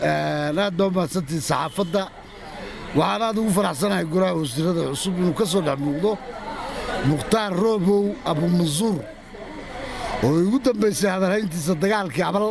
aad baa umahadsantihin saxaafadda waxaan aad ugu faraxsanahay golaha wasiirada cusub inuu ka soo dhex muuqdo mukhtaar roobow abumansuur oo igu dambaysay hadalhayntiisa dagaalkii cabal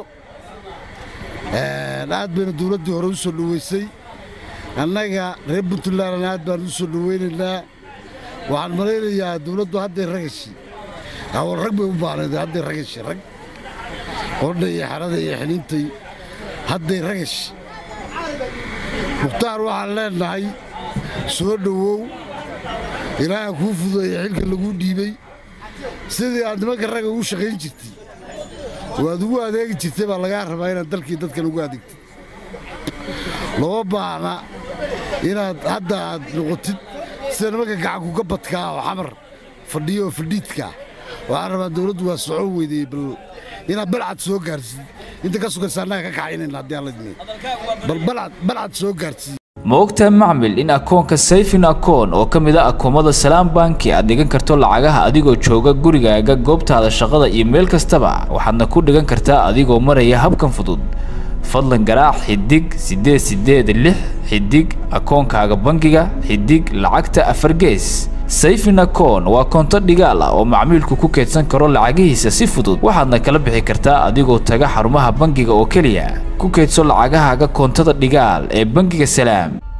aad bayna dowladdii hore u soo dhoweysay annaga reer puntlandna aad baan u soo dhoweynaynaa waxaan malaynayaa dowladdu hadday ragashi awal rag bay u baanayd hadday ragashi rag qodha iyo xerada iyo xiniintay hadday ragash mukhtaar waxaan leennahay soo dhowow ilaaha kuu fudeeya xilka laguu dhiibay sidii aad nimanka ragga ugu shaqayn jirtay waad ugu adeegi jirtay baa lagaa rabaa inaad dalkii dadkan ugu adeegtid looma baahna inaad hadda aad noqotid sida nimanka gacankuga badkaa oo xamar fadhiyo oo fadhiidkaa waxaan rabaa dowladdu waa socon weydey bal inaad balcad soo gaarsid inta ka sugaysa annaga ka kaxaynayna haddii aan la idmeen bal balcad soo gaarsid ma ogtahay macmil in akoonka sayfin akoon oo ka mid a akoomada salaam banki aad dhigan karto lacagaha adigoo jooga gurigaaga goobtaada shaqada iyo meel kastaba waxaadna ku dhigan kartaa adigoo maraya habkan fudud fadlan garaac xidig siddeed siddeed lix xidig akoonkaaga bangiga xidig lacagta afar gees sayfin akoon waa koonto dhigaal ah oo macmiilku ku keedsan karo lacagihiisa si fudud waxaadna kala bixi kartaa adigoo taga xarumaha bangiga oo keliya ku keedso lacagahaaga koontada dhigaal ee bangiga salaam